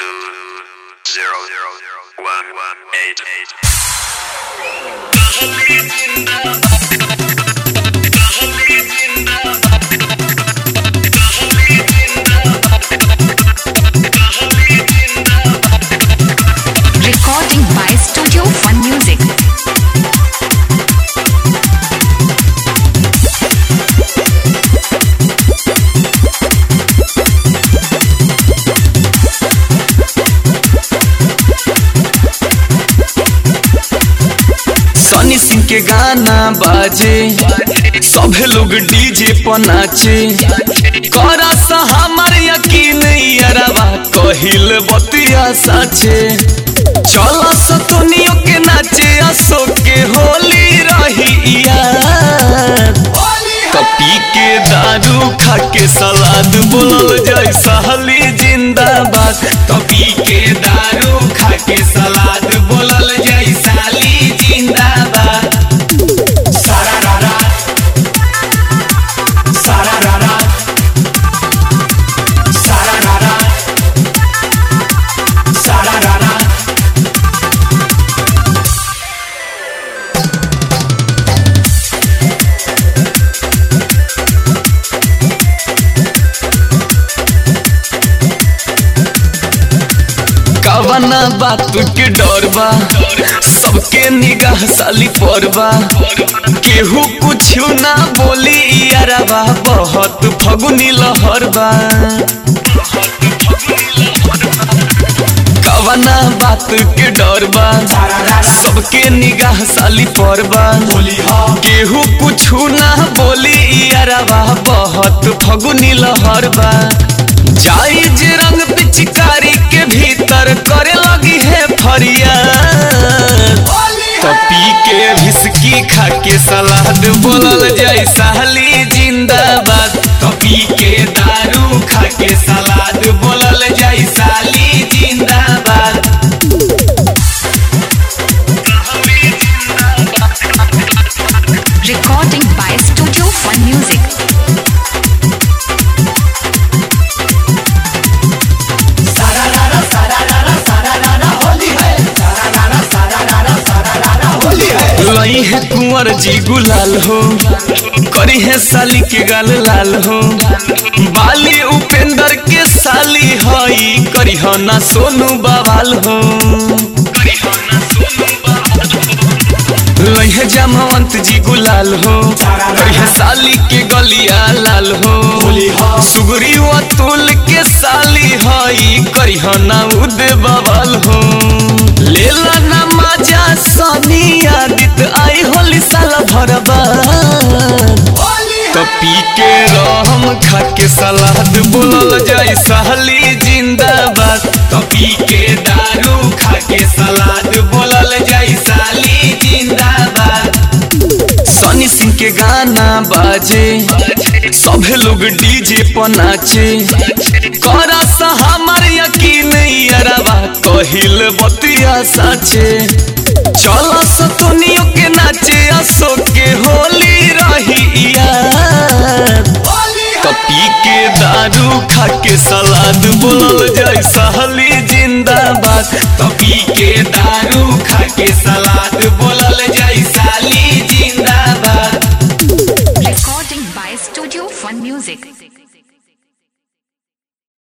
two zero zero one one eight eight. Recording by Studio Fun Music. सनी सिंह के गाना बाजे सभे लोग डीजे पर नाचे करा सा हमार यकीन यारवा कहिल बतिया साचे चल सतोनियो के नाचे असो के होली रही यार कपी के दारू खा के सलाद बोलल जाय सहली जिंदाबाद कपी के दारू खा के सलाद बोलल जाय साली जिंदाबाद सारा रारा सारा रारा सारा रारा सारा रारा कवना बात के डर बा सबके निगाह साली पर बा केहू कुछ ना बोली यारबा बहुत फगुनी लहर बा कवना बात के डर बा सबके निगाह साली पर बा केहू कुछ ना बोली यारबा बहुत फगुनी लहर बा जाई जे रंग पिचकारी के भीतर करे लगी है फरियाद कपी के भिसकी खा के सलाद बोलल जाय साली जिंदाबाद कपी के दारू खा के सलाद बोलल जाय साली जिंदाबाद Recording by Studio Fun Music. लई है कुंवर जी गुलाल हो करी है साली के गाल लाल हो बाली उपेंद्र के साली हई करी हो ना सोनू बवाल हो लई है जामवंत जी गुलाल हो करी है साली के गलिया लाल हो सुगरी अतुल के साली हई करी हो ना उद बवाल हो लेला ना मजा सनी आदित आई होली साला भरबा तो पी के रहम खा के सलाद बोलल जाय सहली जिंदाबाद तो पी के दारू खा के सलाद बोलल जाय साली जिंदाबाद सनी सिंह के गाना बाजे सभे लोग डीजे पर नाचे करा सा हमार यकीन यारवा कहिल बतिया साचे चल सतोनियो के नाचे असो के होली रही यार कपी के दारू खा के सलाद बोलल जाय सहली जिंदाबाद कपी के दारू खा के सलाद